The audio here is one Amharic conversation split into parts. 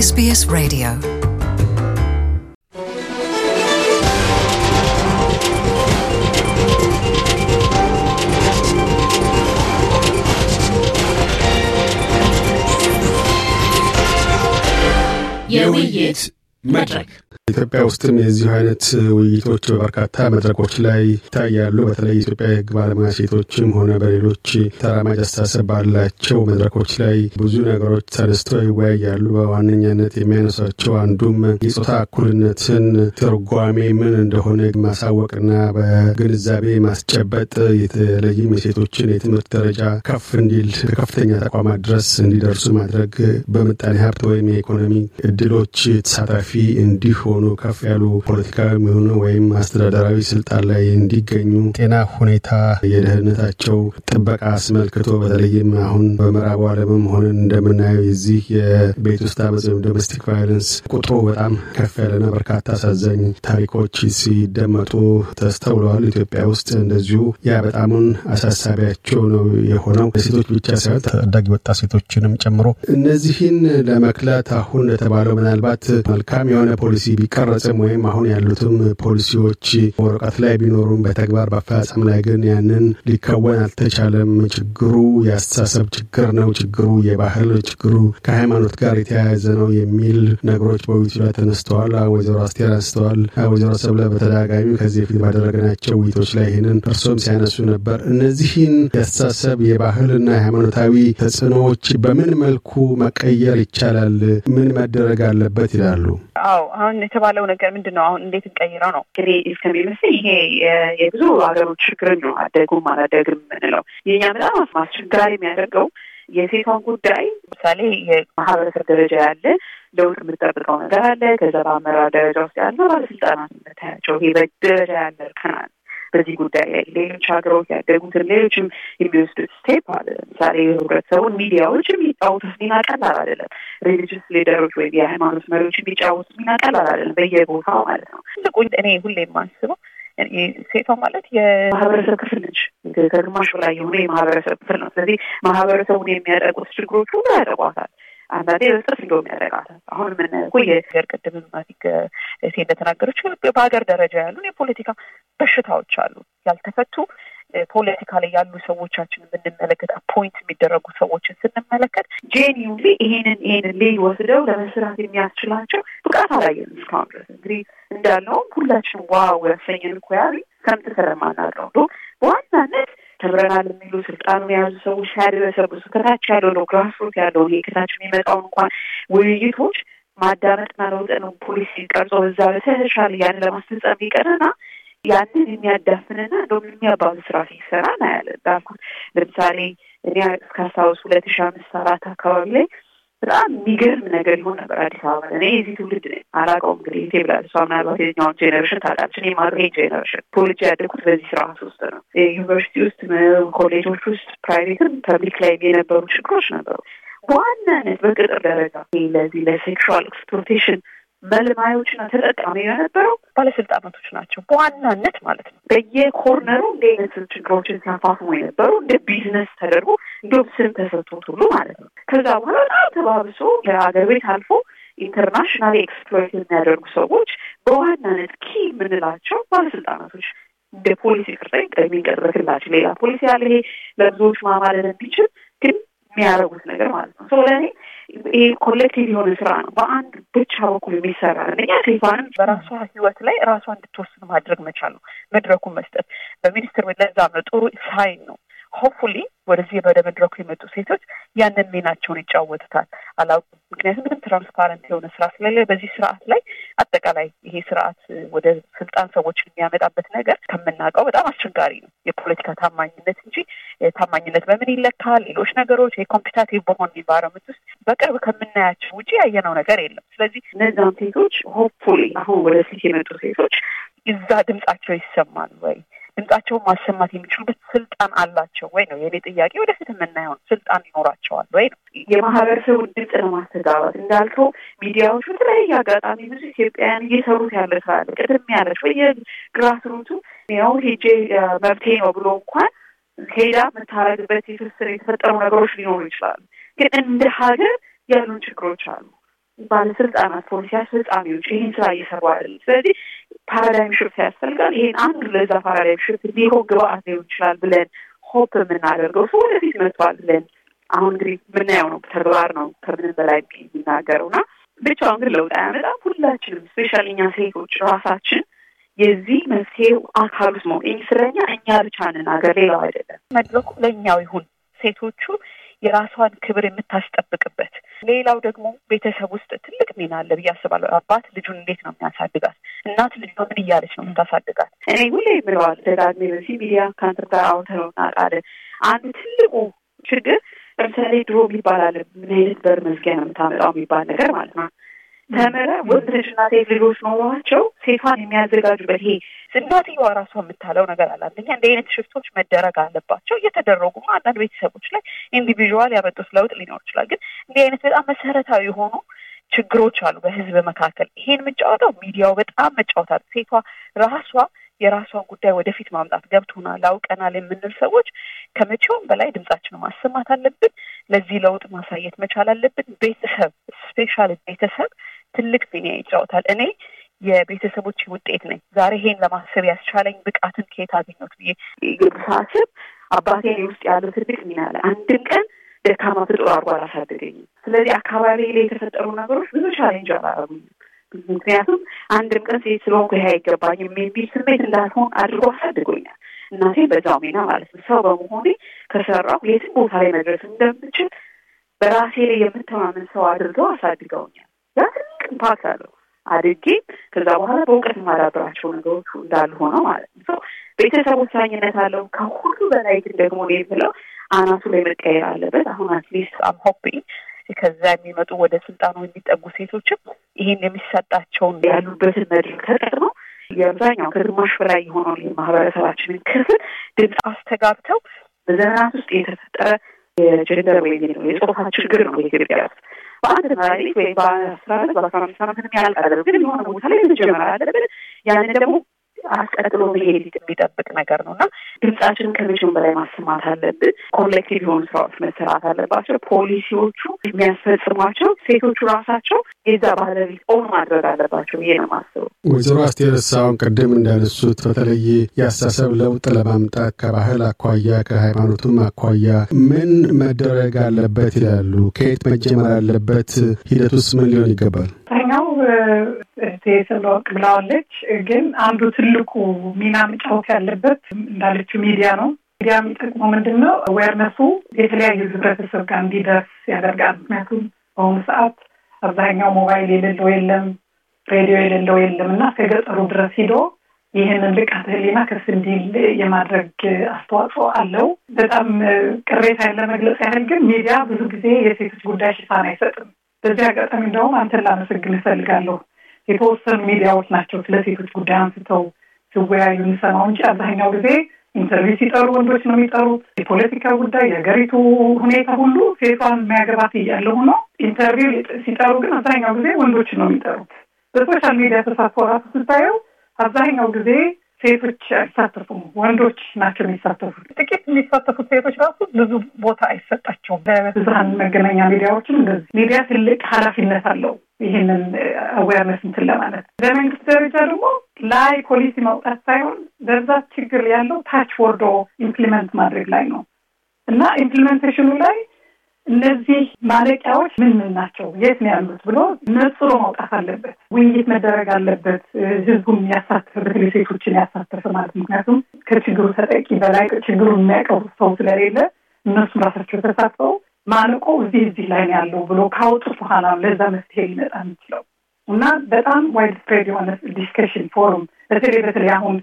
SBS Radio. የውይይት መድረክ ኢትዮጵያ ውስጥም የዚሁ አይነት ውይይቶች በበርካታ መድረኮች ላይ ይታያሉ። በተለይ የኢትዮጵያ የሕግ ባለሙያ ሴቶችም ሆነ በሌሎች ተራማጅ አስተሳሰብ ባላቸው መድረኮች ላይ ብዙ ነገሮች ተነስተው ይወያያሉ። በዋነኛነት የሚያነሷቸው አንዱም የጾታ እኩልነትን ትርጓሜ ምን እንደሆነ ማሳወቅና በግንዛቤ ማስጨበጥ የተለይም የሴቶችን የትምህርት ደረጃ ከፍ እንዲል ከከፍተኛ ተቋማት ድረስ እንዲደርሱ ማድረግ በምጣኔ ሀብት ወይም የኢኮኖሚ እድሎች ተሳታፊ እንዲሆኑ ከፍ ያሉ ፖለቲካዊ የሆኑ ወይም አስተዳደራዊ ስልጣን ላይ እንዲገኙ ጤና ሁኔታ፣ የደህንነታቸው ጥበቃ አስመልክቶ በተለይም አሁን በምዕራቡ ዓለምም ሆነን እንደምናየው የዚህ የቤት ውስጥ አመፅ ወይም ዶሜስቲክ ቫዮለንስ ቁጥሩ በጣም ከፍ ያለና በርካታ አሳዛኝ ታሪኮች ሲደመጡ ተስተውለዋል። ኢትዮጵያ ውስጥ እንደዚሁ ያ በጣሙን አሳሳቢያቸው ነው የሆነው ሴቶች ብቻ ሳይሆን ታዳጊ ወጣት ሴቶችንም ጨምሮ እነዚህን ለመክላት አሁን እንደተባለው ምናልባት መልካም የሆነ ፖሊሲ ቢቀረጽም ወይም አሁን ያሉትም ፖሊሲዎች ወረቀት ላይ ቢኖሩም በተግባር በአፈጻጸም ላይ ግን ያንን ሊከወን አልተቻለም። ችግሩ የአስተሳሰብ ችግር ነው፣ ችግሩ የባህል ችግሩ ከሃይማኖት ጋር የተያያዘ ነው የሚል ነገሮች በውይይቱ ላይ ተነስተዋል። ወይዘሮ አስቴር አንስተዋል። ወይዘሮ ሰብለ በተደጋጋሚ ከዚህ በፊት ባደረግናቸው ውይይቶች ላይ ይህንን እርሶም ሲያነሱ ነበር። እነዚህን የአስተሳሰብ የባህልና የሃይማኖታዊ ተጽዕኖዎች በምን መልኩ መቀየር ይቻላል? ምን መደረግ አለበት ይላሉ? አዎ አሁን የተባለው ነገር ምንድን ነው? አሁን እንዴት እንቀይረው ነው እኔ እስከሚመስል ይሄ የብዙ ሀገሮች ችግር ነው። አደጉም አላደግም የምንለው የእኛ በጣም አስቸጋሪ የሚያደርገው የሴቷን ጉዳይ ለምሳሌ የማህበረሰብ ደረጃ ያለ ለውጥ የምጠብቀው ነገር አለ። ከዛ በአመራር ደረጃ ውስጥ ያለ ባለስልጣናት የምታያቸው ይሄ በደረጃ ያለ እርከናል በዚህ ጉዳይ ላይ ሌሎች ሀገሮች ያደጉትን ሌሎችም የሚወስዱት ስቴፕ አለ። ለምሳሌ ህብረተሰቡን ሚዲያዎች የሚጫወቱት ሚና ቀላል አይደለም። ሪሊጅስ ሊደሮች ወይም የሃይማኖት መሪዎች የሚጫወቱት ሚና ቀላል አይደለም፣ በየቦታው ማለት ነው። ትልቁ እኔ ሁሌ የማስበው ሴቷ ማለት የማህበረሰብ ክፍል ነች። ከግማሽ በላይ የሆነ የማህበረሰብ ክፍል ነው። ስለዚህ ማህበረሰቡን የሚያጠቁት ችግሮች ሁሉ ያጠቋታል። አንዳንዴ በጥፍ እንደውም ያደርጋታል። አሁን የምናየው እኮ የሀገር ቅድም ማቲክ ሴ እንደተናገረች በሀገር ደረጃ ያሉን የፖለቲካ በሽታዎች አሉ ያልተፈቱ ፖለቲካ ላይ ያሉ ሰዎቻችን ብንመለከት አፖይንት የሚደረጉ ሰዎችን ስንመለከት ጄኒውሊ ይሄንን ይሄንን ሌይ ወስደው ለመስራት የሚያስችላቸው ብቃት አላየንም እስካሁን ድረስ። እንግዲህ እንዳልነውም ሁላችን ዋው ያሰኘን እኮ ያሉ ከምት ስለማናውቀው ነው በዋናነት ተምረናል የሚሉ ስልጣኑን የያዙ ሰዎች ሲያደረሰብሱ ከታች ያለው ነው ግራስሮት ያለው ይሄ ከታች የሚመጣውን እንኳን ውይይቶች ማዳመጥና ለውጥ ነው ፖሊሲ ቀርጾ በዛ በተሻለ ያንን ለማስፈጸም ቢቀርና ያንን የሚያዳፍንና እንደውም የሚያባዙ ስራ ሲሰራ እናያለን። እንዳልኩት ለምሳሌ እኔ እስካስታውስ ሁለት ሺ አምስት አራት አካባቢ ላይ በጣም የሚገርም ነገር ይሆን ነበር አዲስ አበባ። እኔ የዚህ ትውልድ ነኝ አላውቀውም እንግዲህ ቴ ብላል እሷ ምናልባት የኛውን ጄኔሬሽን ታውቃለች። እኔ ማድሬ ጄኔሬሽን ተወልጄ ያደግኩት በዚህ ስርዓት ውስጥ ነው። ዩኒቨርሲቲ ውስጥ፣ ኮሌጆች ውስጥ፣ ፕራይቬትም ፐብሊክ ላይ የነበሩ ችግሮች ነበሩ። በዋናነት በቅጥር ደረጃ ለዚህ ለሴክሹዋል ኤክስፕሎቴሽን መልማዮችና ተጠቃሚ የነበረው ባለስልጣናቶች ናቸው በዋናነት ማለት ነው። በየኮርነሩ እንደ አይነት ችግሮችን ሲያፋፍሙ የነበሩ እንደ ቢዝነስ ተደርጎ እንዲሁም ስም ተሰጥቶት ሁሉ ማለት ነው። ከዛ በኋላ በጣም ተባብሶ ከሀገር ቤት አልፎ ኢንተርናሽናል ኤክስፕሎይት የሚያደርጉ ሰዎች በዋናነት ኪ የምንላቸው ባለስልጣናቶች እንደ ፖሊሲ ቅርጸ የሚቀርበክላቸው ሌላ ፖሊሲ ያለ ይሄ ለብዙዎች ማማለል የሚችል ግን የሚያደርጉት ነገር ማለት ነው። ለእኔ ይሄ ኮሌክቲቭ የሆነ ስራ ነው። በአንድ ብቻ በኩል የሚሰራ አንደኛ ሴቷንም በራሷ ህይወት ላይ ራሷ እንድትወስን ማድረግ መቻል ነው፣ መድረኩን መስጠት በሚኒስትር ለዛም ነው ጥሩ ሳይን ነው። ሆፕፉሊ ወደዚህ ወደ መድረኩ የመጡ ሴቶች ያንን ሚናቸውን ይጫወቱታል። አላውቅም፣ ምክንያቱም ምንም ትራንስፓረንት የሆነ ስራ ስለሌለ በዚህ ስርዓት ላይ አጠቃላይ ይሄ ስርዓት ወደ ስልጣን ሰዎችን የሚያመጣበት ነገር ከምናውቀው በጣም አስቸጋሪ ነው። የፖለቲካ ታማኝነት እንጂ ታማኝነት በምን ይለካል? ሌሎች ነገሮች የኮምፒታቲቭ በሆን ኢንቫይሮመንት ውስጥ በቅርብ ከምናያቸው ውጭ ያየነው ነገር የለም። ስለዚህ እነዛም ሴቶች ሆፕፉሊ አሁን ወደ ፊት የመጡ ሴቶች እዛ ድምጻቸው ይሰማል ወይ ድምጻቸውን ማሰማት የሚችሉበት ስልጣን አላቸው ወይ ነው የኔ ጥያቄ። ወደፊት የምናየው ስልጣን ይኖራቸዋል ወይ ነው። የማህበረሰቡን ድምፅ ለማስተጋባት እንዳልከው ሚዲያዎች በተለያየ አጋጣሚ ብዙ ኢትዮጵያውያን እየሰሩት ያለ ስራ አለ። ቅድም ያለች በየግራስሩቱ ያው ሄጄ መብቴ ነው ብሎ እንኳን ሄዳ የምታረግበት የትስስር የተፈጠሩ ነገሮች ሊኖሩ ይችላሉ። ግን እንደ ሀገር ያሉን ችግሮች አሉ። ባለስልጣናት፣ ፖሊሲ አስፈጻሚዎች ይህን ስራ እየሰሩ አይደለም። ስለዚህ ፓራዳይም ሽፍት ያስፈልጋል። ይሄን አንዱ ለዛ ፓራዳይም ሽፍት ሊሆን ግብአት ሊሆን ይችላል ብለን ሆፕ የምናደርገው ሰው ወደፊት መጥቷል ብለን አሁን እንግዲህ የምናየው ነው። ተግባር ነው ከምንም በላይ የሚናገረው እና ብቻውን ግን ለውጥ አያመጣም። ሁላችንም ስፔሻል እኛ ሴቶች ራሳችን የዚህ መፍትሄው አካል ውስጥ መሆን ስለኛ እኛ ብቻ እንናገር፣ ሌላው አይደለም። መድረኩ ለእኛው ይሁን ሴቶቹ የራሷን ክብር የምታስጠብቅበት። ሌላው ደግሞ ቤተሰብ ውስጥ ትልቅ ሚና አለ ብዬ አስባለሁ። አባት ልጁን እንዴት ነው የሚያሳድጋት? እናት ልጇ ምን እያለች ነው የምታሳድጋት? እኔ ሁሌ የምለዋል ደጋግሜ በዚህ ሚዲያ ከአንተ ጋር አውተነው እናውቃለን። አንዱ ትልቁ ችግር ለምሳሌ ድሮ የሚባል አለ ምን አይነት በር መዝጊያ ነው የምታመጣው የሚባል ነገር ማለት ነው። ተምረ ወንድ ልጅና ሴት ልጆች ኖሯቸው ሴቷን የሚያዘጋጁበት ይሄ እናትየዋ ራሷ የምታለው ነገር አለ። አንደኛ እንዲህ አይነት ሽፍቶች መደረግ አለባቸው። እየተደረጉ አንዳንድ ቤተሰቦች ላይ ኢንዲቪዥዋል ያመጡት ለውጥ ሊኖር ይችላል። ግን እንዲህ አይነት በጣም መሰረታዊ የሆኑ ችግሮች አሉ በህዝብ መካከል። ይሄን የምጫወተው ሚዲያው በጣም መጫወታል። ሴቷ ራሷ የራሷን ጉዳይ ወደፊት ማምጣት ገብቶናል፣ አውቀናል የምንል ሰዎች ከመቼውም በላይ ድምጻችንን ማሰማት አለብን። ለዚህ ለውጥ ማሳየት መቻል አለብን። ቤተሰብ ስፔሻል ቤተሰብ ትልቅ ሚና ይጫወታል። እኔ የቤተሰቦች ውጤት ነኝ። ዛሬ ይሄን ለማሰብ ያስቻለኝ ብቃትን ከየት አገኘሁት ብዬ ሳስብ አባቴ ውስጥ ያለው ትልቅ ሚና አለ። አንድም ቀን ደካማ ፍጡር አድርጎ አላሳደገኝም። ስለዚህ አካባቢ ላይ የተፈጠሩ ነገሮች ብዙ ቻሌንጅ አላረጉኝም። ምክንያቱም አንድም ቀን ሴት ስለሆንኩ ይሄ አይገባኝም የሚል ስሜት እንዳልሆን አድርጎ አሳድጎኛል። እናቴ በዛው ሚና ማለት ነው። ሰው በመሆኔ ከሰራው የትም ቦታ ላይ መድረስ እንደምችል በራሴ ላይ የምተማመን ሰው አድርገው አሳድገውኛል። ያ ትልቅ ኢምፓክት አለው። አድጌ ከዛ በኋላ በእውቀት የማዳብራቸው ነገሮች እንዳሉ ሆነው ማለት ነው። ሰው ቤተሰብ ወሳኝነት አለው። ከሁሉ በላይ ግን ደግሞ ነው የምለው አናቱ ላይ መቀየር አለበት። አሁን አትሊስት አም ሆፒንግ ከዛ የሚመጡ ወደ ስልጣኑ የሚጠጉ ሴቶችም ይህን የሚሰጣቸውን ያሉበትን መድረክ ተጠቅመው የአብዛኛው ከግማሽ በላይ የሆነውን የማህበረሰባችንን ክፍል ድምፅ አስተጋብተው በዘመናት ውስጥ የተፈጠረ የጀንደር ወይም የጾታ ችግር ነው በኢትዮጵያ ውስጥ በአንድ መድኃኒት ወይም በአስራ አመት በአስራ አምስት አመት ምንም ያልቃለ ግን የሆነ ቦታ ላይ መጀመር አለብን። ያንን ደግሞ አስቀጥሎ መሄድ የሚጠብቅ ነገር ነው እና ድምጻችንን ከመቼውም በላይ ማሰማት አለብን። ኮሌክቲቭ የሆኑ ስራዎች መሰራት አለባቸው። ፖሊሲዎቹ የሚያስፈጽሟቸው ሴቶቹ ራሳቸው የዛ ባለቤት ኦን ማድረግ አለባቸው ብዬ ነው የማስበው። ወይዘሮ አስቴር ሳሁን ቅድም እንዳነሱት በተለይ የአስተሳሰብ ለውጥ ለማምጣት ከባህል አኳያ ከሃይማኖቱም አኳያ ምን መደረግ አለበት ይላሉ? ከየት መጀመር አለበት? ሂደቱስ ምን ሊሆን ይገባል? ኛው ስለወቅ ብላዋለች። ግን አንዱ ትልቁ ሚና መጫወት ያለበት እንዳለችው ሚዲያ ነው። ሚዲያ የሚጠቅመው ምንድን ነው? አዌርነሱ የተለያዩ ህብረተሰብ ጋር እንዲደርስ ያደርጋል። ምክንያቱም በአሁኑ ሰዓት አብዛኛው ሞባይል የሌለው የለም፣ ሬዲዮ የሌለው የለም እና ከገጠሩ ድረስ ሂዶ ይህንን ልቃተ ህሊና ከፍ እንዲል የማድረግ አስተዋጽኦ አለው። በጣም ቅሬታን ለመግለጽ ያህል ግን ሚዲያ ብዙ ጊዜ የሴቶች ጉዳይ ሽፋን አይሰጥም። በዚህ አጋጣሚ እንደውም አንተን ላመሰግን እፈልጋለሁ። የተወሰኑ ሚዲያዎች ናቸው ስለ ሴቶች ጉዳይ አንስተው ሲወያዩ እንሰማው እንጂ አብዛኛው ጊዜ ኢንተርቪው ሲጠሩ ወንዶች ነው የሚጠሩት። የፖለቲካ ጉዳይ፣ የሀገሪቱ ሁኔታ ሁሉ ሴቷን የሚያገባት እያለ ሆኖ ኢንተርቪው ሲጠሩ ግን አብዛኛው ጊዜ ወንዶች ነው የሚጠሩት። በሶሻል ሚዲያ ተሳትፎ ራሱ ስታየው አብዛኛው ጊዜ ሴቶች አይሳተፉም፣ ወንዶች ናቸው የሚሳተፉት። ጥቂት የሚሳተፉት ሴቶች ራሱ ብዙ ቦታ አይሰጣቸውም። በብዙሀን መገናኛ ሚዲያዎችም እንደዚህ ሚዲያ ትልቅ ኃላፊነት አለው ይህንን አዌርነስ እንትን ለማለት በመንግስት ደረጃ ደግሞ ላይ ፖሊሲ ማውጣት ሳይሆን በብዛት ችግር ያለው ታች ወርዶ ኢምፕሊመንት ማድረግ ላይ ነው እና ኢምፕሊሜንቴሽኑ ላይ እነዚህ ማለቂያዎች ምን ምን ናቸው፣ የት ነው ያሉት ብሎ ነጽሮ ማውጣት አለበት። ውይይት መደረግ አለበት። ህዝቡን ያሳተፈ በተለይ ሴቶችን ያሳተፈ ማለት ምክንያቱም ከችግሩ ተጠቂ በላይ ችግሩን የሚያውቀው ሰው ስለሌለ እነሱም ራሳቸው ተሳትፈው ማለቆ እዚህ እዚህ ላይ ነው ያለው ብሎ ካወጡት በኋላ ለዛ መፍትሄ ሊመጣ የሚችለው እና በጣም ዋይድ ስፕሬድ የሆነ ዲስከሽን ፎሩም በተለይ በተለይ አሁን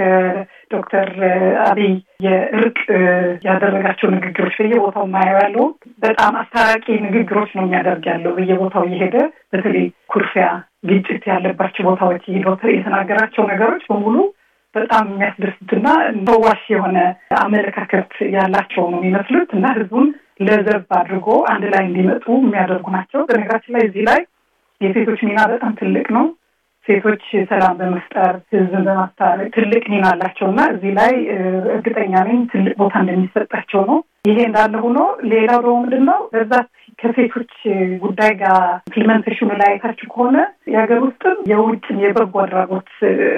ከዶክተር አብይ የእርቅ ያደረጋቸው ንግግሮች በየቦታው ማየው ያለው በጣም አስታራቂ ንግግሮች ነው የሚያደርግ ያለው በየቦታው እየሄደ በተለይ ኩርፊያ፣ ግጭት ያለባቸው ቦታዎች ዶክተር የተናገራቸው ነገሮች በሙሉ በጣም የሚያስደስትና ፈዋሽ የሆነ አመለካከት ያላቸው ነው የሚመስሉት እና ህዝቡን ለዘብ አድርጎ አንድ ላይ እንዲመጡ የሚያደርጉ ናቸው። በነገራችን ላይ እዚህ ላይ የሴቶች ሚና በጣም ትልቅ ነው። ሴቶች ሰላም በመፍጠር ህዝብን በማስታረቅ ትልቅ ሚና አላቸው እና እዚህ ላይ እርግጠኛ ነኝ ትልቅ ቦታ እንደሚሰጣቸው ነው። ይሄ እንዳለ ሆኖ ሌላው ደግሞ ምንድን ነው በብዛት ከሴቶች ጉዳይ ጋር ኢምፕሊመንቴሽኑ ላይ አይታችሁ ከሆነ የሀገር ውስጥም የውጭም የበጎ አድራጎት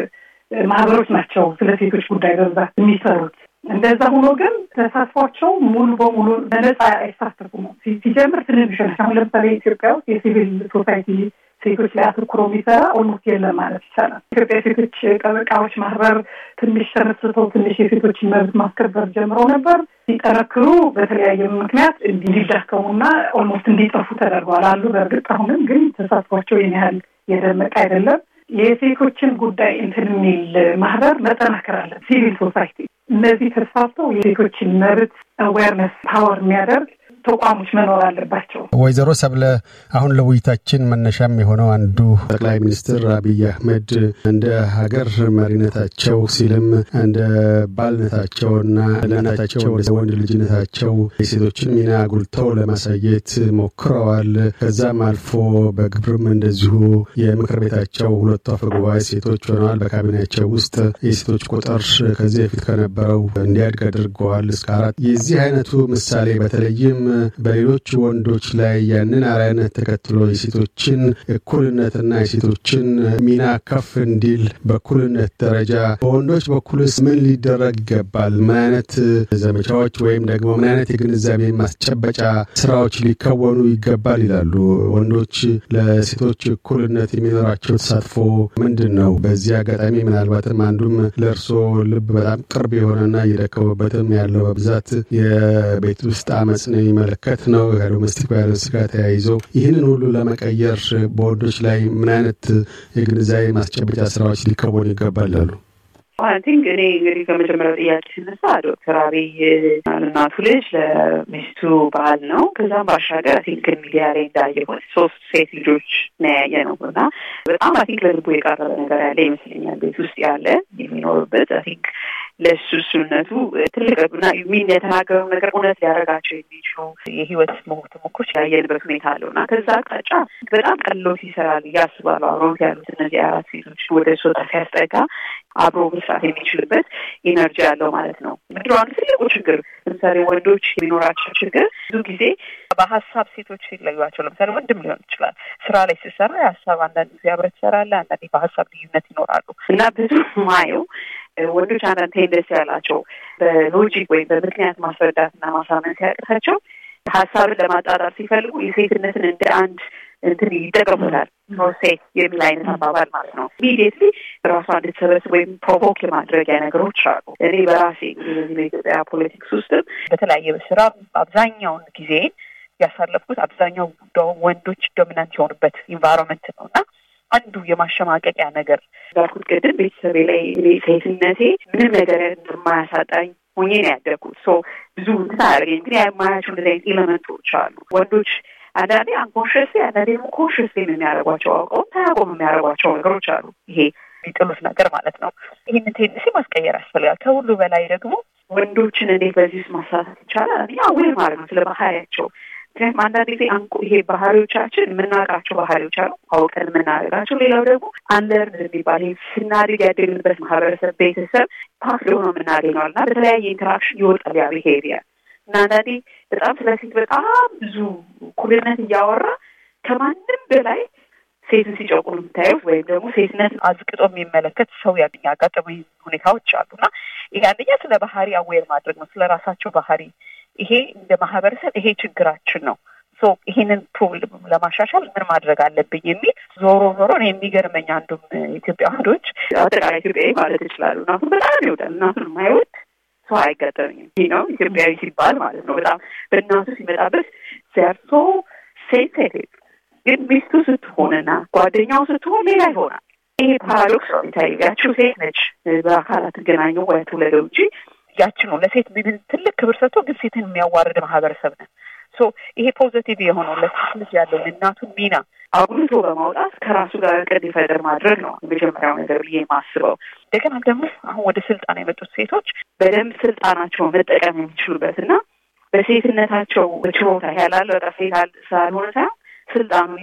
ማህበሮች ናቸው ስለ ሴቶች ጉዳይ በብዛት የሚሰሩት። እንደዛ ሆኖ ግን ተሳትፏቸው ሙሉ በሙሉ በነፃ አይሳተፉም። ሲጀምር ትንንሽ ናቸው። አሁን ለምሳሌ ኢትዮጵያ ውስጥ የሲቪል ሶሳይቲ ሴቶች ላይ አተኩሮ የሚሰራ ኦልሞስት የለም ማለት ይቻላል። ኢትዮጵያ ሴቶች ጠበቃዎች ማህበር ትንሽ ተመስርተው ትንሽ የሴቶችን መብት ማስከበር ጀምረው ነበር። ሲጠነክሩ በተለያየ ምክንያት እንዲዳከሙና ኦልሞስት እንዲጠፉ ተደርገዋል አሉ። በእርግጥ አሁንም ግን ተሳትፏቸው ይህን ያህል የደመቀ አይደለም። የሴቶችን ጉዳይ እንትን የሚል ማህበር መጠናከር አለ። ሲቪል ሶሳይቲ እነዚህ ተስፋፍተው የሴቶችን መብት አዌርነስ ፓወር የሚያደርግ ተቋሞች መኖር አለባቸው። ወይዘሮ ሰብለ አሁን ለውይይታችን መነሻም የሆነው አንዱ ጠቅላይ ሚኒስትር አብይ አህመድ እንደ ሀገር መሪነታቸው ሲልም እንደ ባልነታቸውና ለናታቸው እንደ ወንድ ልጅነታቸው የሴቶችን ሚና አጉልተው ለማሳየት ሞክረዋል። ከዛም አልፎ በግብርም እንደዚሁ የምክር ቤታቸው ሁለቱ አፈ ጉባኤ ሴቶች ሆነዋል። በካቢኔያቸው ውስጥ የሴቶች ቁጥር ከዚህ በፊት ከነበረው እንዲያድግ አድርገዋል እስከ አራት። የዚህ አይነቱ ምሳሌ በተለይም በሌሎች ወንዶች ላይ ያንን አርአያነት ተከትሎ የሴቶችን እኩልነትና የሴቶችን ሚና ከፍ እንዲል በእኩልነት ደረጃ በወንዶች በኩልስ ምን ሊደረግ ይገባል? ምን አይነት ዘመቻዎች ወይም ደግሞ ምን አይነት የግንዛቤ ማስጨበጫ ስራዎች ሊከወኑ ይገባል ይላሉ? ወንዶች ለሴቶች እኩልነት የሚኖራቸው ተሳትፎ ምንድን ነው? በዚህ አጋጣሚ ምናልባትም አንዱም ለእርሶ ልብ በጣም ቅርብ የሆነና እየደከሙበትም ያለው በብዛት የቤት ውስጥ አመፅ ነው የሚመለከት ነው። ከዶሜስቲክ ቫዮለንስ ጋር ተያይዞ ይህንን ሁሉ ለመቀየር በወንዶች ላይ ምን አይነት የግንዛቤ ማስጨበጫ ስራዎች ሊከወኑ ይገባል አሉ? ቲንክ እኔ እንግዲህ ከመጀመሪያው ጥያቄ ሲነሳ ዶክተር አብይ እናቱ ልጅ ለሚስቱ ባል ነው። ከዛም ባሻገር ቲንክ ሚዲያ ላይ እንዳየሁት ሶስት ሴት ልጆች ነው ያየ ነው እና በጣም አይ ቲንክ ለልቡ የቀረበ ነገር ያለ ይመስለኛል። ቤት ውስጥ ያለ የሚኖርበት አይ ቲንክ ለሱ እሱነቱ ትልቅ ና ሚን የተናገረው ነገር እውነት ሊያደርጋቸው የሚችሉ የህይወት ተሞክሮች ያየንበት ሁኔታ አለው እና ከዛ አቅጣጫ በጣም ቀሎት ይሰራል እያስባሉ አብረውት ያሉት እነዚህ አራት ሴቶች ወደ ሶጣ ሲያስጠጋ አብሮ መስራት የሚችልበት ኢነርጂ ያለው ማለት ነው። ምድሮ አንዱ ትልቁ ችግር ለምሳሌ ወንዶች የሚኖራቸው ችግር ብዙ ጊዜ በሀሳብ ሴቶች ሲለዩቸው፣ ለምሳሌ ወንድም ሊሆን ይችላል ስራ ላይ ሲሰራ የሀሳብ አንዳንድ ጊዜ አብረህ ትሰራለህ፣ አንዳንዴ በሀሳብ ልዩነት ይኖራሉ እና ብዙ ማየው ወንዶች አንዳንድ ቴንደንስ ያላቸው በሎጂክ ወይም በምክንያት ማስረዳትና ማሳመን ሲያቅታቸው ሀሳብን ለማጣጣር ሲፈልጉ የሴትነትን እንደ አንድ እንትን ይጠቀሙታል። ሴት የሚል አይነት አባባል ማለት ነው። ኢሚዲየትሊ ራሷ እንድትሰበስብ ወይም ፕሮቮክ የማድረጊያ ነገሮች አሉ። እኔ በራሴ እንግዲህ በዚህ በኢትዮጵያ ፖለቲክስ ውስጥም በተለያየ ስራ አብዛኛውን ጊዜን ያሳለፍኩት አብዛኛው ወንዶች ዶሚናንት የሆኑበት ኢንቫይሮንመንት ነው እና አንዱ የማሸማቀቂያ ነገር እንዳልኩት ቅድም ቤተሰቤ ላይ እኔ ሴትነቴ ምንም ነገር እንደማያሳጣኝ ሆኜ ነው ያደግኩት። ሶ ብዙ እንትን አያደርገኝ ግን የማያቸው እንደዚህ አይነት ኤሌመንቶች አሉ ወንዶች አንዳንዴ አንኮንሽስ አንዳንዴ ደግሞ ኮንሽስ የሚያደርጓቸው አውቀው ታያቆም የሚያደርጓቸው ነገሮች አሉ። ይሄ የሚጥሉት ነገር ማለት ነው። ይህንን ቴንደንሲ ማስቀየር ያስፈልጋል። ከሁሉ በላይ ደግሞ ወንዶችን እንዴት በዚህ ውስጥ ማሳተፍ ይቻላል? አንደኛ አዌር ማድረግ ነው ስለ ባህሪያቸው። ምክንያቱም አንዳንድ ጊዜ ይሄ ባህሪዎቻችን የምናውቃቸው ባህሪዎች አሉ አውቀን የምናደርጋቸው። ሌላው ደግሞ አንለርን የሚባል ስናድግ ያደግንበት ማህበረሰብ፣ ቤተሰብ ፓክ ሆኖ የምናገኘዋል እና በተለያየ ኢንተራክሽን ይወጣል ያ ቢሄቪየር እና አንዳንዴ በጣም ስለ ሴት በጣም ብዙ እኩልነት እያወራ ከማንም በላይ ሴትን ሲጨቁን የምታዩት ወይም ደግሞ ሴትነት አዝቅጦ የሚመለከት ሰው ያጋጠሙ ሁኔታዎች አሉ እና ይሄ አንደኛ ስለ ባህሪ አዌር ማድረግ ነው፣ ስለ ራሳቸው ባህሪ። ይሄ እንደ ማህበረሰብ ይሄ ችግራችን ነው፣ ይሄንን ፕሮብለም ለማሻሻል ምን ማድረግ አለብኝ የሚል ዞሮ ዞሮ የሚገርመኝ አንዱም ኢትዮጵያ ወንዶች አጠቃላይ ኢትዮጵያዊ ማለት ይችላሉ እናቱን በጣም ይወዳል። እናቱን የማይወድ ሰው አይገጠምኝም። ይህ ነው ኢትዮጵያዊ ሲባል ማለት ነው። በጣም በእናቱ ሲመጣበት ዘርቶ ሴንሴቲቭ ግን ሚስቱ ስትሆንና ጓደኛው ስትሆን ሌላ ይሆናል። ይሄ ፓራዶክስ ነው የሚታየው። ያችው ሴት ነች በአካል አትገናኘው ወይ ትውለደው እንጂ ያች ነው ለሴት ትልቅ ክብር ሰጥቶ ግን ሴትን የሚያዋርድ ማህበረሰብ ነን። ሶ ይሄ ፖዘቲቭ የሆነው ለሴት ልጅ ያለውን እናቱን ሚና አጉልቶ በማውጣት ከራሱ ጋር እቅድ ይፈጠር ማድረግ ነው የመጀመሪያው ነገር ብዬ የማስበው። እንደገና ደግሞ አሁን ወደ ስልጣን የመጡት ሴቶች በደንብ ስልጣናቸውን መጠቀም የሚችሉበት እና በሴትነታቸው ችሎታ ያላለ በቃ ሴት ስላልሆነ ሳይሆን ስልጣኑ ይዘው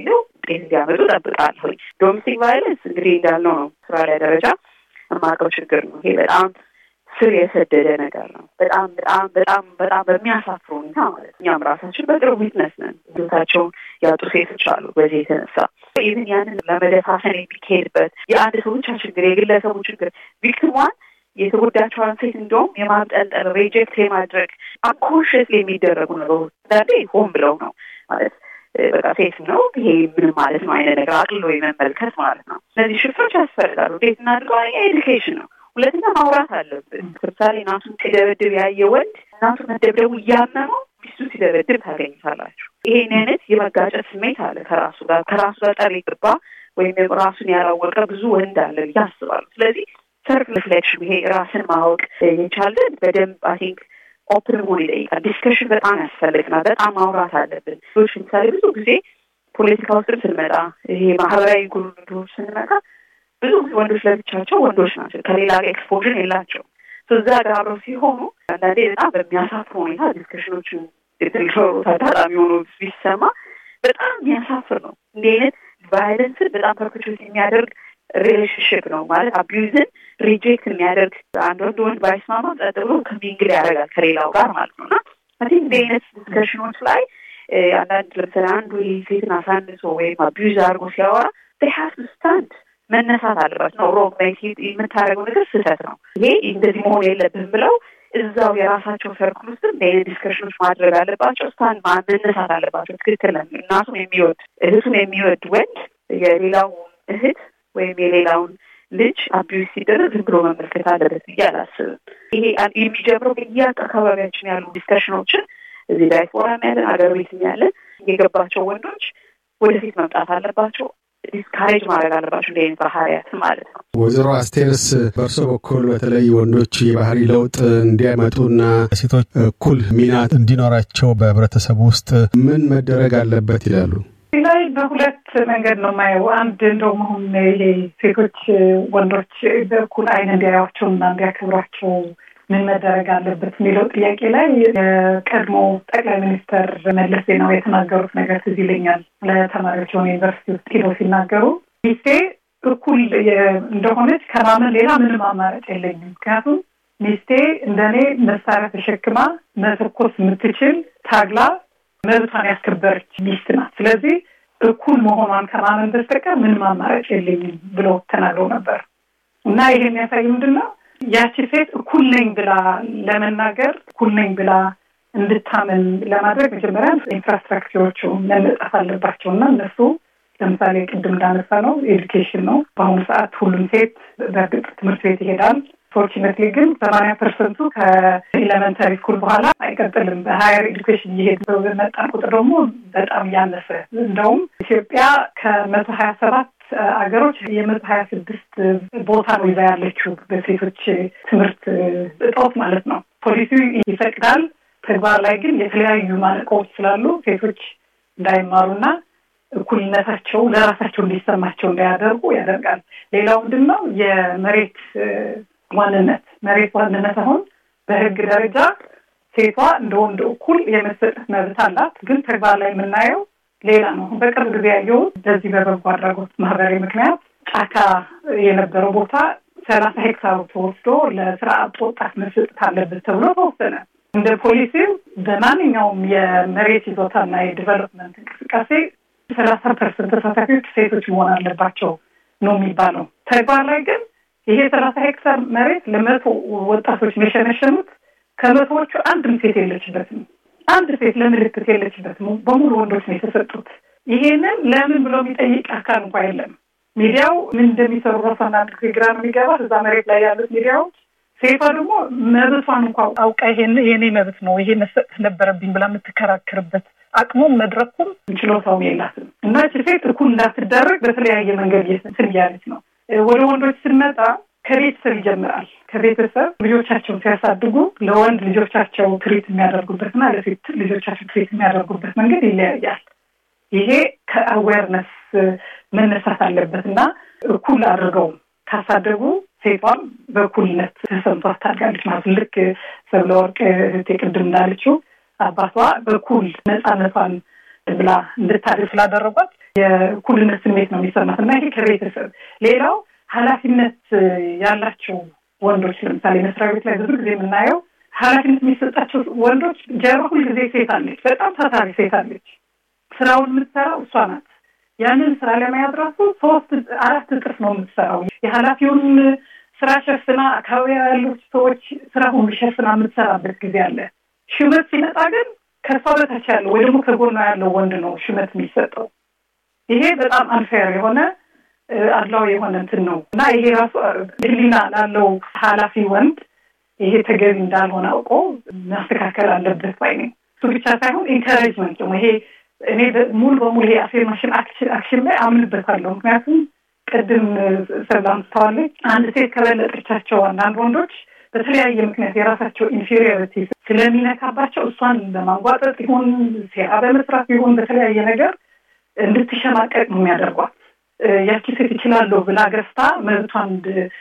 ውጤት እንዲያመጡ ጠብቃለሁ። ዶሜስቲክ ቫይለንስ እንግዲህ እንዳልነው ነው አውስትራሊያ ደረጃ የማውቀው ችግር ነው። ይሄ በጣም ስር የሰደደ ነገር ነው። በጣም በጣም በጣም በጣም በሚያሳፍር ሁኔታ ማለት ነው። እኛም ራሳችን በቅርብ ዊትነስ ነን። ህይወታቸውን ያጡ ሴቶች አሉ። በዚህ የተነሳ ኢቭን ያንን ለመደፋፈን የሚካሄድበት የአንድ ሰው ብቻ ችግር የግለሰቡ ችግር ቪክቲሟን የተጎዳቸዋን ሴት እንደውም የማብጠልጠል ሬጀክት የማድረግ አንኮንሽስ የሚደረጉ ነገሮች አንዳንዴ ሆን ብለው ነው ማለት በቃ ሴት ነው ይሄ ምንም ማለት ነው አይነት ነገር አቅልሎ የመመልከት ማለት ነው። እነዚህ ሽፍቶች ያስፈልጋሉ። እንዴት እናድርገው? ኤዱኬሽን ነው። ሁለተኛ ማውራት አለብን። ለምሳሌ እናቱን ሲደበድብ ያየ ወንድ እናቱ መደብደቡ እያመመው ሚስቱ ሲደበድብ ታገኝታላችሁ። ይሄን አይነት የመጋጨት ስሜት አለ ከራሱ ጋር ከራሱ ጋር ጠር የገባ ወይም ራሱን ያላወቀ ብዙ ወንድ አለ ብዬ አስባለሁ። ስለዚህ ሰልፍ ሪፍሌክሽን ይሄ ራስን ማወቅ የቻለን በደንብ አይ ቲንክ ኦፕን መሆን ይጠይቃል። ዲስከሽን በጣም ያስፈልግናል። በጣም ማውራት አለብን። ሎች ለምሳሌ ብዙ ጊዜ ፖለቲካ ውስጥም ስንመጣ ይሄ ማህበራዊ ጉዳዮች ስንመጣ ብዙ ጊዜ ወንዶች ለብቻቸው ወንዶች ናቸው፣ ከሌላ ጋር ኤክስፖዥን የላቸው እዛ ጋር አብረው ሲሆኑ አንዳንዴ በጣም በሚያሳፍር ሁኔታ ዲስከሽኖችን ሊኖሩት አጋጣሚ ሆኖ ቢሰማ በጣም የሚያሳፍር ነው። እንዲህ አይነት ቫይለንስን በጣም ፐርፔቹዌት የሚያደርግ ሪሌሽንሽፕ ነው ማለት አቢዩዝን ሪጀክት የሚያደርግ አንድ ወንድ ወንድ ባይስማማ ጸጥ ብሎ ከሚንግል ያደርጋል ከሌላው ጋር ማለት ነው እና አይ ቲንክ እንዲህ አይነት ዲስከሽኖች ላይ አንዳንድ ለምሳሌ አንዱ ሴትን አሳንሶ ወይም አቢዩዝ አድርጎ ሲያወራ ሀቭ ቱ ስታንድ መነሳት አለባቸው ነው ሮንግ የምታደርገው ነገር ስህተት ነው፣ ይሄ እንደዚህ መሆን የለብህም ብለው እዛው የራሳቸው ሰርክል ውስጥ እንደ አይነት ዲስከሽኖች ማድረግ አለባቸው። ስታንድ መነሳት አለባቸው። ትክክል ነው። እናቱን የሚወድ እህቱን የሚወድ ወንድ የሌላው እህት ወይም የሌላውን ልጅ አቢዩዝ ሲደረግ ዝም ብሎ መመልከት አለበት ብዬ አላስብም። ይሄ የሚጀምረው በየአካባቢያችን ያሉ ዲስከሽኖችን እዚህ ዳያስፖራም ያለን አገር ቤትም ያለን የገባቸው ወንዶች ወደፊት መምጣት አለባቸው። ዲስካሬጅ ማድረግ አለባቸው እንደ አይነት ባህሪያት ማለት ነው። ወይዘሮ አስቴርስ በእርሶ በኩል በተለይ ወንዶች የባህሪ ለውጥ እንዲያመጡና ሴቶች እኩል ሚና እንዲኖራቸው በህብረተሰቡ ውስጥ ምን መደረግ አለበት ይላሉ? እዚህ ላይ በሁለት መንገድ ነው የማየው። አንድ እንደውም አሁን ይሄ ሴቶች ወንዶች በእኩል አይን እንዲያዩዋቸውና እንዲያከብሯቸው ምን መደረግ አለበት የሚለው ጥያቄ ላይ የቀድሞ ጠቅላይ ሚኒስተር መለስ ዜናዊ የተናገሩት ነገር ትዝ ይለኛል። ለተማሪዎች የሆነ ዩኒቨርሲቲ ውስጥ ሄደው ሲናገሩ ሚስቴ እኩል እንደሆነች ከማመን ሌላ ምንም አማራጭ የለኝም። ምክንያቱም ሚስቴ እንደኔ መሳሪያ ተሸክማ መተኮስ የምትችል ታግላ መብቷን ያስከበረች ሚስት ናት። ስለዚህ እኩል መሆኗን ከማመን በስተቀር ምንም አማራጭ የለኝም ብለው ተናግረው ነበር እና ይሄ የሚያሳይ ምንድን ነው ያቺ ሴት እኩል ነኝ ብላ ለመናገር እኩል ነኝ ብላ እንድታምን ለማድረግ መጀመሪያ ኢንፍራስትራክቸሮቹ መነጻት አለባቸው እና እነሱ ለምሳሌ ቅድም እንዳነሳ ነው ኤዱኬሽን ነው። በአሁኑ ሰዓት ሁሉም ሴት በእርግጥ ትምህርት ቤት ይሄዳል። ፎርቹኔትሊ ግን ሰማንያ ፐርሰንቱ ከኤሌመንታሪ ስኩል በኋላ አይቀጥልም። በሀየር ኤዱኬሽን እየሄድ በመጣን ቁጥር ደግሞ በጣም እያነሰ እንደውም ኢትዮጵያ ከመቶ ሀያ ሰባት አገሮች የመቶ ሀያ ስድስት ቦታ ነው ይዛ ያለችው በሴቶች ትምህርት እጦት ማለት ነው። ፖሊሲው ይፈቅዳል፣ ተግባር ላይ ግን የተለያዩ ማነቆዎች ስላሉ ሴቶች እንዳይማሩና እኩልነታቸው ለራሳቸው እንዲሰማቸው እንዳያደርጉ ያደርጋል። ሌላው ምንድን ነው የመሬት ዋንነት መሬት ዋንነት አሁን በህግ ደረጃ ሴቷ እንደ ወንድ እኩል የመሰጠት መብት አላት። ግን ተግባር ላይ የምናየው ሌላ ነው። በቅርብ ጊዜ ያየሁት በዚህ በበጎ አድራጎት ማህበራዊ ምክንያት ጫካ የነበረው ቦታ ሰላሳ ሄክታሩ ተወስዶ ለስራ አጥ ወጣት መሰጠት አለበት ተብሎ ተወሰነ። እንደ ፖሊሲው በማንኛውም የመሬት ይዞታና የዲቨሎፕመንት እንቅስቃሴ ሰላሳ ፐርሰንት ተሳታፊዎች ሴቶች መሆን አለባቸው ነው የሚባለው። ተግባር ላይ ግን ይሄ ሰላሳ ሄክታር መሬት ለመቶ ወጣቶች የሸነሸኑት ከመቶዎቹ አንድም ሴት የለችበትም። አንድ ሴት ለምልክት የለችበትም። በሙሉ ወንዶች ነው የተሰጡት። ይሄንን ለምን ብሎ የሚጠይቅ አካል እንኳ የለም። ሚዲያው ምን እንደሚሰሩ ራሱ አንዳንድ ጊዜ ግራ ነው የሚገባት። እዛ መሬት ላይ ያሉት ሚዲያዎች ሴቷ ደግሞ መብቷን እንኳ አውቃ ይሄን የኔ መብት ነው ይሄ መሰጠት ነበረብኝ ብላ የምትከራከርበት አቅሙም መድረኩም ችሎታውም የላትም እና እቺ ሴት እኩል እንዳትደረግ በተለያየ መንገድ እንትን እያለች ነው። ወደ ወንዶች ስንመጣ ከቤተሰብ ይጀምራል። ከቤተሰብ ልጆቻቸውን ሲያሳድጉ ለወንድ ልጆቻቸው ትሪት የሚያደርጉበትና ለሴት ልጆቻቸው ትሪት የሚያደርጉበት መንገድ ይለያያል። ይሄ ከአዌርነስ መነሳት አለበት እና እኩል አድርገው ካሳደጉ ሴቷም በእኩልነት ተሰምቷት ታድጋለች ማለት ልክ ሰብለ ወርቅ እህቴ ቅድም እንዳለችው አባቷ በኩል ነፃነቷን ብላ እንድታድግ ስላደረጓት የእኩልነት ስሜት ነው የሚሰማት እና ይሄ ከቤተሰብ ሌላው ኃላፊነት ያላቸው ወንዶች ለምሳሌ መስሪያ ቤት ላይ ብዙ ጊዜ የምናየው ኃላፊነት የሚሰጣቸው ወንዶች ጀርባ ሁልጊዜ ሴት አለች፣ በጣም ታታሪ ሴት አለች። ስራውን የምትሰራው እሷ ናት። ያንን ስራ ለመያዝ ራሱ ሶስት አራት እጥፍ ነው የምትሰራው። የኃላፊውን ስራ ሸፍና አካባቢ ያሉት ሰዎች ስራ ሁሉ ሸፍና የምትሰራበት ጊዜ አለ። ሹመት ሲመጣ ግን ከእሷ በታች ያለው ወይ ደግሞ ከጎኗ ያለው ወንድ ነው ሹመት የሚሰጠው። ይሄ በጣም አንፌር የሆነ አድላዊ የሆነ እንትን ነው እና ይሄ ራሱ ሕሊና ላለው ኃላፊ ወንድ ይሄ ተገቢ እንዳልሆነ አውቆ ማስተካከል አለበት ባይ ነኝ። እሱ ብቻ ሳይሆን ኢንካሬጅመንት ደግሞ ይሄ እኔ ሙሉ በሙሉ ይሄ አፌርማሽን አክሽን ላይ አምንበታለሁ። ምክንያቱም ቅድም ሰላም ስተዋለች አንድ ሴት ከበለጠቻቸው አንዳንድ ወንዶች በተለያየ ምክንያት የራሳቸው ኢንፌሪዮሪቲ ስለሚነካባቸው እሷን ለማንጓጠጥ ይሁን ሴራ በመስራት ይሁን በተለያየ ነገር እንድትሸማቀቅ ነው የሚያደርጓት። ያቺ ሴት ይችላለሁ ብላ ገዝታ መብቷን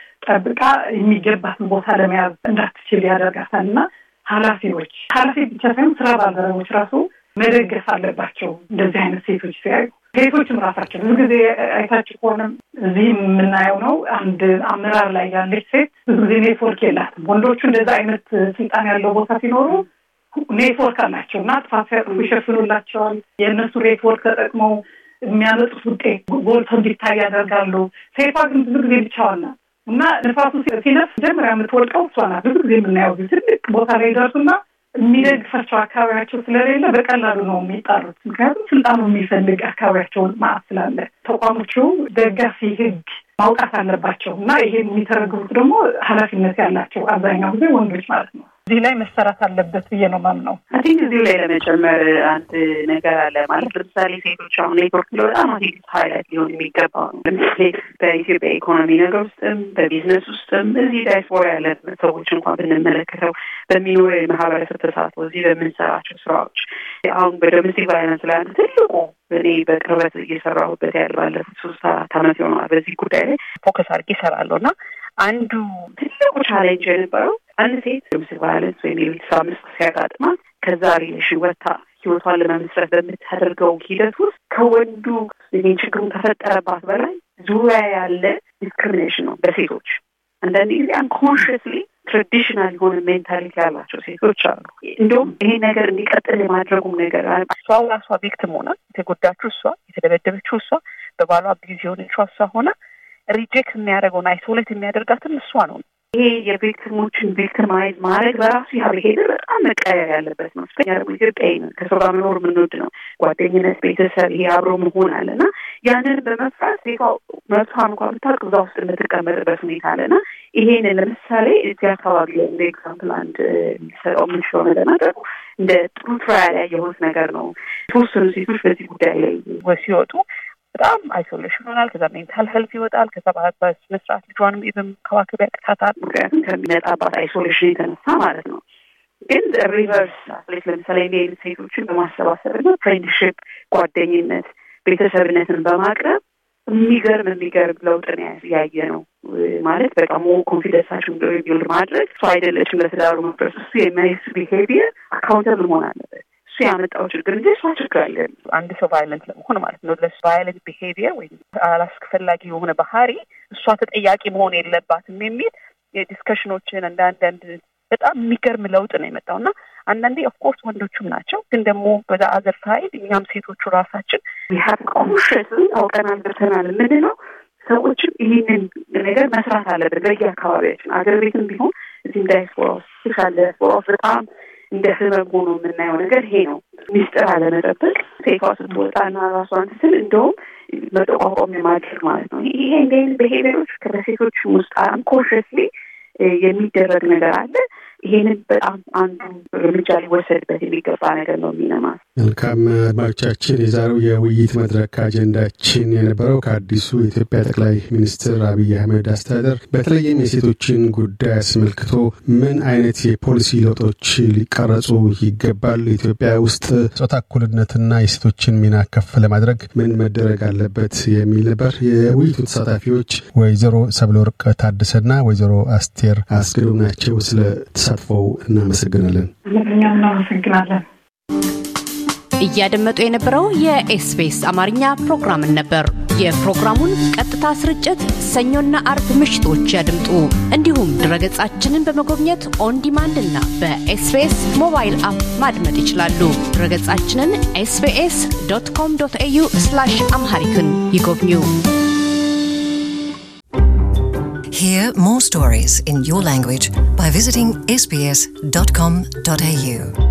ጠብቃ የሚገባትን ቦታ ለመያዝ እንዳትችል ያደርጋታል እና ኃላፊዎች ኃላፊ ብቻ ሳይሆን ስራ ባልደረቦች ራሱ መደገፍ አለባቸው። እንደዚህ አይነት ሴቶች ሲያዩ ሴቶችም ራሳቸው ብዙ ጊዜ አይታችሁ ከሆነ እዚህ የምናየው ነው። አንድ አመራር ላይ ያለች ሴት ብዙ ጊዜ ኔትወርክ የላትም። ወንዶቹ እንደዛ አይነት ስልጣን ያለው ቦታ ሲኖሩ ኔትወርክ አላቸው እና ጥፋት ሲያጥፉ ይሸፍኑላቸዋል። የእነሱ ኔትወርክ ተጠቅመው የሚያመጡት ውጤት ጎልቶ እንዲታይ ያደርጋሉ። ሴቷ ግን ብዙ ጊዜ ብቻዋን ናት እና ንፋሱ ሲነፍስ መጀመሪያ የምትወድቀው እሷ ናት። ብዙ ጊዜ የምናየው ትልቅ ቦታ ላይ ይደርሱና የሚደግፋቸው አካባቢያቸው ስለሌለ በቀላሉ ነው የሚጣሩት። ምክንያቱም ስልጣኑ የሚፈልግ አካባቢያቸውን ማዕት ስላለ ተቋሞቹ ደጋፊ ሕግ ማውጣት አለባቸው እና ይሄን የሚተረግቡት ደግሞ ኃላፊነት ያላቸው አብዛኛው ጊዜ ወንዶች ማለት ነው። እዚህ ላይ መሰራት አለበት ብዬ ነው ማምነው። አይ ቲንክ እዚሁ ላይ ለመጨመር አንድ ነገር አለ ማለት ለምሳሌ ሴቶች አሁን ኔትወርክ ብሎ በጣም አሴት ሀይላት ሊሆን የሚገባው ነው። ለምሳሌ በኢትዮጵያ ኢኮኖሚ ነገር ውስጥም በቢዝነስ ውስጥም እዚህ ዳይስፖራ ያለ ሰዎች እንኳን ብንመለከተው በሚኖር የማህበረሰብ ተሳትፎ እዚህ በምንሰራቸው ስራዎች አሁን በዶሜስቲክ ቫይለንስ ላይ አንዱ ትልቁ እኔ በቅርበት እየሰራሁበት ያለ ባለፉት ሶስት አራት ዓመት ይሆናል በዚህ ጉዳይ ላይ ፎከስ አድርጌ እሰራለሁ እና አንዱ ትልቁ ቻሌንጅ የነበረው አንድ ሴት ዶሜስቲክ ቫይለንስ ወይም የቤተሰብ አምስት ሲያጋጥማት ከዛ ሪሌሽን ወጥታ ህይወቷን ለመመስረት በምታደርገው ሂደት ውስጥ ከወንዱ ይህን ችግሩን ከፈጠረባት በላይ ዙሪያ ያለ ዲስክሪሚኔሽን ነው በሴቶች አንዳንድ ጊዜ አንኮንሽስሊ ትራዲሽናል የሆነ ሜንታሊቲ ያላቸው ሴቶች አሉ። እንዲሁም ይሄ ነገር እንዲቀጥል የማድረጉም ነገር እሷ ራሷ ቪክቲም ሆና የተጎዳችው እሷ፣ የተደበደበችው እሷ፣ በባሏ ቢዚ የሆነችው እሷ ሆና ሪጀክት የሚያደርገውን አይሶሌት የሚያደርጋትም እሷ ነው። ይሄ የቪክቲሞችን ቪክቲማይዝ ማድረግ በራሱ ያ ብሄር በጣም መቀየር ያለበት ነው። ስኛ ደግሞ ኢትዮጵያዊ ነን፣ ከሰው ጋር መኖር የምንወድ ነው። ጓደኝነት፣ ቤተሰብ፣ ይሄ አብሮ መሆን አለ እና ያንን በመፍራት ሴቷ መብቷን እንኳን ብታውቅ እዛ ውስጥ የምትቀመጥበት ሁኔታ አለና ይሄንን ለምሳሌ እዚህ አካባቢ ላይ እንደ ኤግዛምፕል አንድ ሊሰጠው የምንችለው ነገር ነገር እንደ ጥሩ ትራያል ያየሁት ነገር ነው። የተወሰኑ ሴቶች በዚህ ጉዳይ ላይ ሲወጡ በጣም አይሶሌሽን ይሆናል። ከዛ ሜንታል ሄልት ይወጣል። ከዛ በስነስርዓት ልጇንም በመንከባከብ ያቅታታል። ምክንያቱም ከሚመጣባት አይሶሌሽን የተነሳ ማለት ነው። ግን ሪቨርስ አትሌት ለምሳሌ እንዲህ አይነት ሴቶችን በማሰባሰብ እና ፍሬንድሽፕ፣ ጓደኝነት፣ ቤተሰብነትን በማቅረብ የሚገርም የሚገርም ለውጥን ያየ ነው ማለት በቃ ሞ ኮንፊደንሳቸው ቢውልድ ማድረግ እሱ አይደለችም ለትዳሩ መፍረስ እሱ የሚያይስ ቢሄቪየር አካውንተብል መሆን አለበት። እሱ ያመጣው ችግር እንጂ እሷ ችግር አለ አንድ ሰው ቫይለንት ለመሆን ማለት ነው ለሱ ቫይለንት ቢሄቪየር ወይም አላስፈላጊ የሆነ ባህሪ እሷ ተጠያቂ መሆን የለባትም የሚል የዲስከሽኖችን እንደ አንዳንድ በጣም የሚገርም ለውጥ ነው የመጣው እና አንዳንዴ ኦፍኮርስ ወንዶቹም ናቸው፣ ግን ደግሞ በዛ አገር ሳይድ እኛም ሴቶቹ ራሳችን ሀብ ኮንሽስ አውቀናል ገብተናል የምንለው ሰዎችም ይህንን ነገር መስራት አለብን በየአካባቢያችን አገር ቤትም ቢሆን እዚህም ዳያስፖራ ውስጥ ስፔሻል ዳያስፖራ ውስጥ በጣም እንደ ህመም ሆኖ የምናየው ነገር ይሄ ነው። ሚስጥር አለመጠበቅ፣ ሴቷ ስትወጣና ራሷን ስትል እንደውም መጠቋቋም የማድረግ ማለት ነው። ይሄ እንደ አይነት ብሄቪየሮች በሴቶች ውስጥ አንኮንሽስሊ የሚደረግ ነገር አለ። ይሄንን በጣም አንዱ እርምጃ ሊወሰድበት የሚገባ ነገር ነው የሚለማል። መልካም አድማጮቻችን፣ የዛሬው የውይይት መድረክ አጀንዳችን የነበረው ከአዲሱ የኢትዮጵያ ጠቅላይ ሚኒስትር አብይ አህመድ አስተዳደር በተለይም የሴቶችን ጉዳይ አስመልክቶ ምን አይነት የፖሊሲ ለውጦች ሊቀረጹ ይገባል፣ ኢትዮጵያ ውስጥ ጾታ እኩልነትና የሴቶችን ሚና ከፍ ለማድረግ ምን መደረግ አለበት የሚል ነበር። የውይይቱ ተሳታፊዎች ወይዘሮ ሰብለወርቅ ታደሰና ወይዘሮ አስቴር አስገዶም ናቸው። ስለ ተሳትፎው እናመሰግናለን። እኛም እናመሰግናለን። እያደመጡ የነበረው የኤስቢኤስ አማርኛ ፕሮግራምን ነበር። የፕሮግራሙን ቀጥታ ስርጭት ሰኞና አርብ ምሽቶች ያድምጡ። እንዲሁም ድረገጻችንን በመጎብኘት ኦን ዲማንድ እና በኤስቢኤስ ሞባይል አፕ ማድመጥ ይችላሉ። ድረገጻችንን ኤስቢኤስ ዶት ኮም ዶት ኤዩ አምሃሪክን ይጎብኙ። Hear more stories in your language by visiting sbs.com.au.